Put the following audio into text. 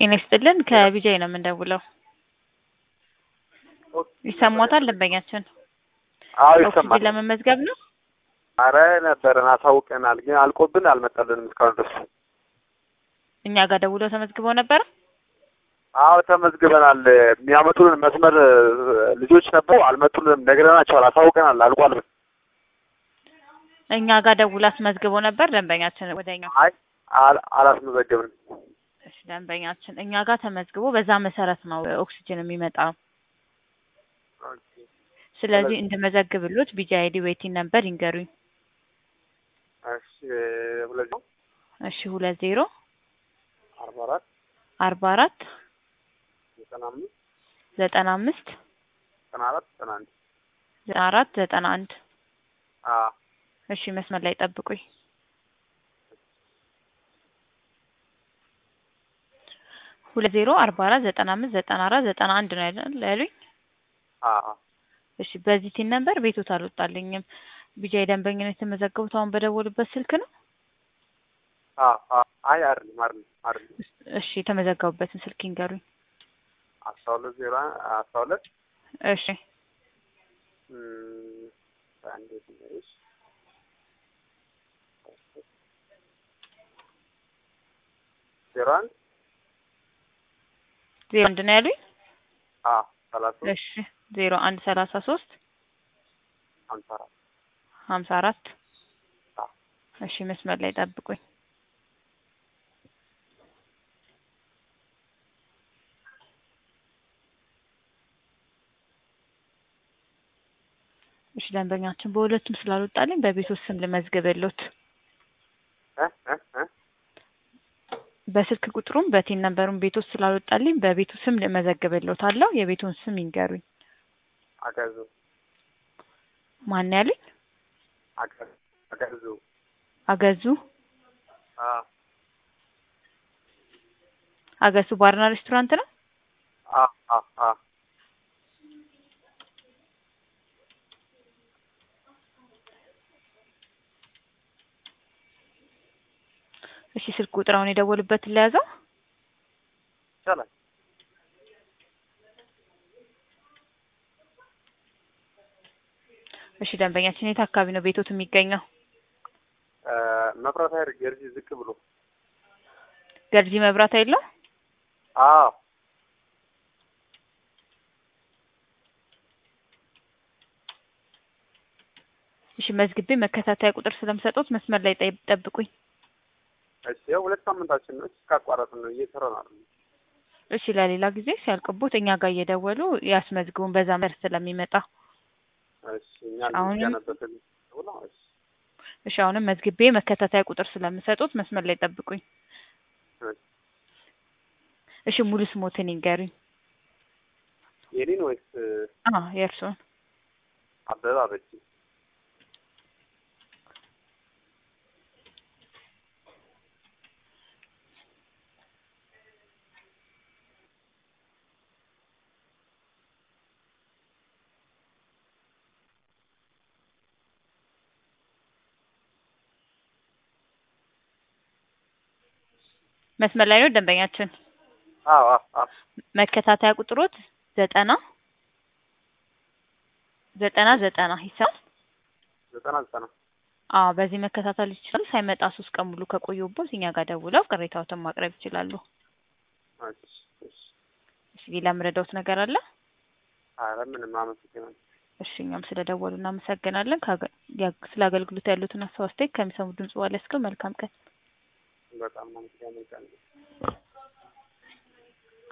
ጤና ይስጥልን ከቢጃይ ነው የምንደውለው። ይሰማዎታል ደንበኛችን? አዎ ኦክሲጅን ይሰማል። ለመመዝገብ ነው። አረ ነበረን አሳውቀናል፣ ግን አልቆብን አልመጣልንም እስካሁን ድረስ። እኛ ጋር ደውለው ተመዝግበው ነበረ። አዎ ተመዝግበናል። የሚያመጡልን መስመር ልጆች ነበሩ፣ አልመጡልንም። ነግረናቸዋል፣ አሳውቀናል፣ አልቋል። እኛ ጋር ደውላ አስመዝግበው ነበር ደንበኛችን ወደኛ። አይ አል- አላስመዘገብንም። እሺ ደንበኛችን እኛ ጋር ተመዝግቦ በዛ መሰረት ነው ኦክሲጅን የሚመጣው። ስለዚህ እንድመዘግብሎት ቢጂ አይዲ ዌይቲንግ ነበር ይንገሩኝ። እሺ ሁለት ነው እሺ ሁለት ዜሮ አርባ አራት አርባ አራት ዘጠና አምስት ዘጠና አምስት ዘጠና አራት ዘጠና አንድ ዘጠና አራት ዘጠና አንድ አዎ እሺ መስመር ላይ ጠብቁኝ። ሁለት ዜሮ አርባ አራት ዘጠና አምስት ዘጠና አራት ዘጠና አንድ ነው ያለ- ያሉኝ። አዎ እሺ በዚህ ቲን ነበር ቤቶት አልወጣልኝም። ቢጃይ ደንበኝነት የተመዘገቡት አሁን በደወሉበት ስልክ ነው። አዎ አዎ አይ አይደለም አይደለም አይደለም እሺ የተመዘገቡበትን ስልክ ይንገሩኝ። አስራ ሁለት ዜሮ አስራ ሁለት እሺ እም፣ አንዴ ትንሽ ዜሮ አንድ ዜሮ አንድ ነው ያሉኝ። አዎ ሰላሳ ሶስት እሺ ዜሮ አንድ ሰላሳ ሶስት ሀምሳ አራት ሀምሳ አራት አዎ እሺ መስመር ላይ ጠብቁኝ። እሺ ደንበኛችን በሁለቱም ስላልወጣልኝ በቤቶት ስም ልመዝግብሎት። እ እ እ በስልክ ቁጥሩም በቲን ነንበሩም ቤቶት ስላልወጣልኝ በቤቱ ስም ልመዘግብሎት አለው። የቤቱን ስም ይንገሩኝ። አገዙ ማን ያሉኝ? አገዙ አገዙ አገዙ አዎ አገሱ ባርና ሬስቶራንት ነው። አዎ አዎ አዎ እሺ ስልክ ቁጥር አሁን የደወሉበትን ለያዘው። ይቻላል እሺ ደንበኛችን የት አካባቢ ነው ቤቶት የሚገኘው? እ መብራት ኃይል ገርጂ ዝቅ ብሎ ገርጂ መብራት የለው። አዎ እሺ መዝግቤ መከታተያ ቁጥር ስለምሰጡት መስመር ላይ ጠይ- ጠብቁኝ። እሺ ያው ሁለት ሳምንታችን ነው እስካቋረጥን ነው እየሰራን አይደል እሺ ለሌላ ጊዜ ሲያልቅቦት እኛ ጋር እየደወሉ ያስመዝግቡን በዛ መር ስለሚመጣ እሺ እኛ አሁንም- ልንገነበትን ብሎ እሺ እሺ አሁንም መዝግቤ መከታተያ ቁጥር ስለምሰጡት መስመር ላይ ጠብቁኝ። እሺ እሺ ሙሉ ስሞትን ይንገሩኝ። የኔን ወይስ አ የእርስዎን? አበበ አበጂ መስመር ላይ ነው ደንበኛችን። አዎ አዎ አዎ መከታተያ ቁጥሮት ዘጠና ዘጠና ዘጠና ይሰማል። ዘጠና ዘጠና አዎ በዚህ መከታተል ይችላሉ። ሳይመጣ ሶስት ቀን ሙሉ ከቆዩቦት እኛ ጋር ደውለው ቅሬታዎትን ማቅረብ ይችላሉ። እሺ እሺ እሺ ሌላ የምረዳዎት ነገር አለ? ኧረ ምንም አመሰግናለሁ እሺ እኛም ስለደወሉ እናመሰግናለን። ካገ- ያ- ስለ አገልግሎት ያሉትን ሀሳብ አስተያየት ከሚሰሙ ድምጽ በኋላ እስከ መልካም ቀን በጣም አመሰግናለሁ